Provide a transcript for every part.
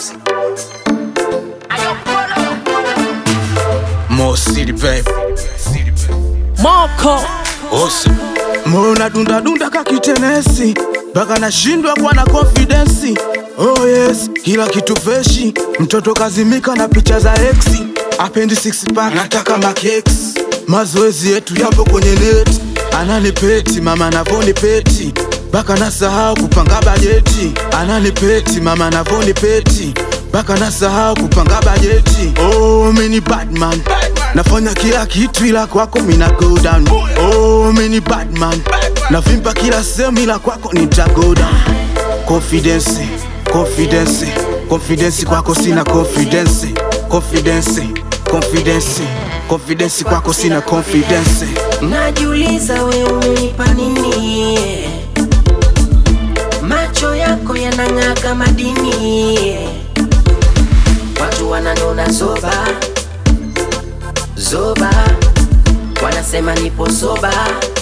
bounce. More city baby. Marco Awesome. Mona dunda dunda kakitenesi mpaka nashindwa kuwa na confidence. Oh yes, kila kitu freshi, mtoto kazimika na picha za exi, apendi six pack, nataka makex. Mazoezi yetu yapo kwenye net, ananipeti mama navoni peti mpaka nasahau kupanga bajeti, ananipeti mama navoni peti mpaka nasahau kupanga bajeti. Oh, mini badman nafanya kila kitu ila kwako mina go down. Oh, mini badman navimba kila sehemu ila kwako nita go down. Confidence, confidence, confidence kwako sina confidence, confidence, confidence, confidence kwako sina confidence. Najiuliza we umenipa nini? Macho yako yanang'aa kama dini, watu wananona zoba zoba, wanasema nipo soba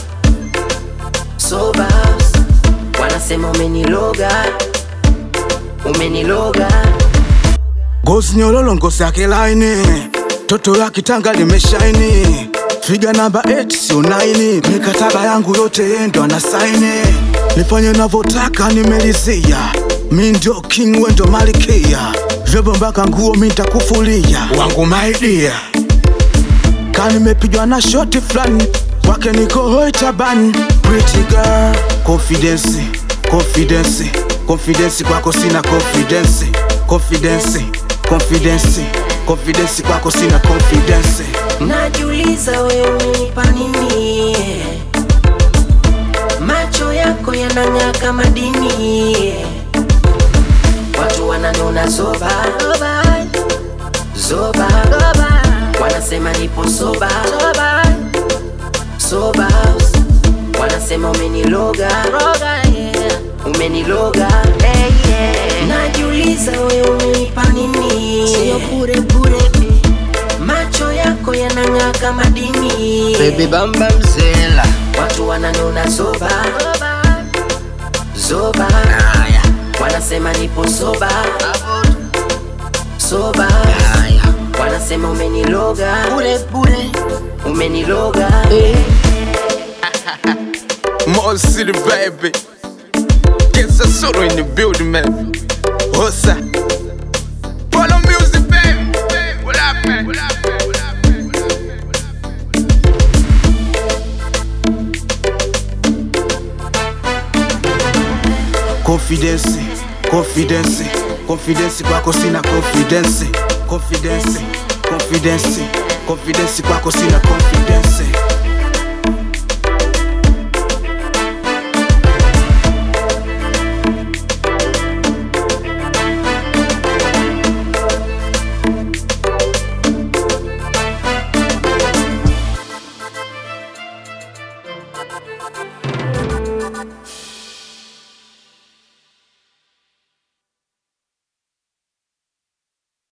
soba, wanasema umeniloga umeniloga Ngozi nyololo ngozi yake laini, toto la kitanga limeshaini, figa namba 8 sio 9, mikataba yangu yote yeye ndo anasaini, nifanye navyotaka nimelizia, mi ndio king we ndo malikia, vyombo mpaka nguo mi nitakufulia, wangu my dear ka nimepigwa na shoti fulani wake niko hoi tabani pretty girl confidence confidence confidence kwako sina confidence confidence confidence confidence kwako sina confidence Najiuliza we umenipa nini? Macho yako yanang'aa kama dini, watu wananona zoba zoba, wanasema nipo soba soba, wanasema umeniloga umeniloga. Najiuliza we umenipa nini? Macho yako yanang'aa kama dini Baby bamba mzela watu wananona zoba zoba, Haya wanasema nipo soba soba, haya wanasema umeniloga Bure bure umeniloga More city baby Get the solo in the building man What's up? Follow music baby What up man? What up man? What up man? What up man? What up man? Confidence, confidence, confidence kwako sina confidence, confidence, confidence, confidence kwako sina confidence.